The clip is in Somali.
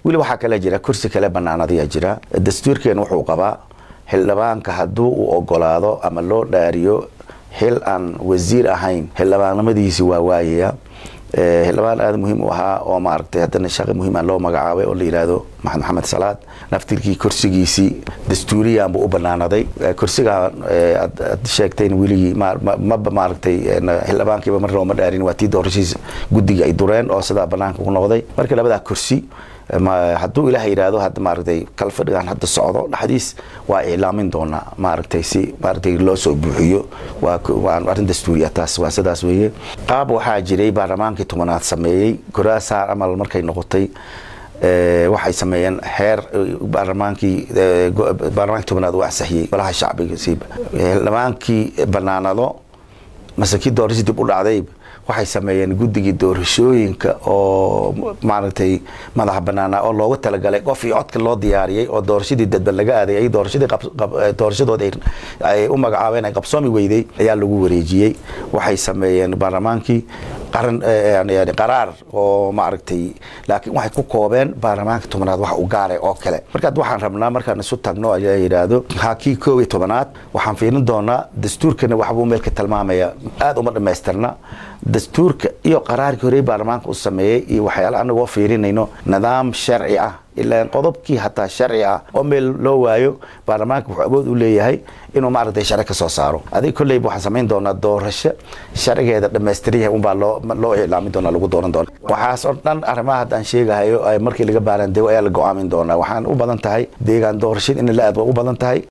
weli waxaa kale jira kursi kale banaanadayaa jira dastuurkeen wuxuu qabaa xildhibaanka hadduu uu ogolaado ama loo dhaariyo xil aan wasiir ahayn xildhibaannimadiisi waa waayaya xildhibaan aada muhiim u ahaa oo maaragtay haddana shaqi muhiima loo magacaabay oo la yidhaahdo maxamed maxamed salaad naftirkii kursigiisii dastuuriyanbu u banaanaday kursigaa aad sheegtayn weligii maba maaragtay xildhibaankiiba mar looma dhaarin waa tii doorashiisa guddiga ay dureen oo sidaa banaanka ku noqday marka labadaa kursi hadduu ilaah yidhaahdo hadda maaragtay kalfadhigan hadda socdo dhexdiis waa iclaamin doonaa maaragtay si maaragtay loo soo buuxiyo waa arrin dastuuriya taas waa sidaas weeye qaab waxaa jiray baarlamaankii tobanaad sameeyey goraasaar amal markay noqotay waxay sameeyeen xeer baarlamaankii baarlamaanki tobanaad uu ansaxiyey golaha shacbiga siiba xildhibaankii banaanado mase kii doorashii dib u dhacday waxay sameeyeen guddigii doorashooyinka oo maaragtay madaxa banaana oo loogu talagalay qof iyo codka loo diyaariyey oo doorashadii dadban laga aaday doorashadii doorashadood ay u magacaabeen ay qabsoomi weyday ayaa lagu wareejiyey waxay sameeyeen baarlamaankii qaran yani qaraar oo maaragtay laakiin waxay ku koobeen baarlamaanka tobanaad wax u gaaray oo kale markaad waxaan rabnaa markaan isu tagno ayaa yidhaahdo ha kii koob iyo tobanaad waxaan fiirin doonaa dastuurkana waxbuu meelka tilmaamaya aada uma dhamaystirna dastuurka iyo qaraarkii horey baarlamaanka uu sameeyey iyo waxyaala anagoo fiirinayno nidaam sharci ah ilaa qodobkii hataa sharci ah oo meel loo waayo baarlamaanka wuxuu awood u leeyahay inuu maaragtay sharci ka soo saaro adig kolleyba waxaan samayn doonaa doorasho sharcigeeda dhammaystiryahay unbaa loo loo iclaamin doonaa lagu dooran doona waxaas oo dhan arrimaha haddaan sheegahayo markii laga baarandego ayaa la go-aamin doonaa waxaan u badan tahay deegaan doorashada in la aad waa u badan tahay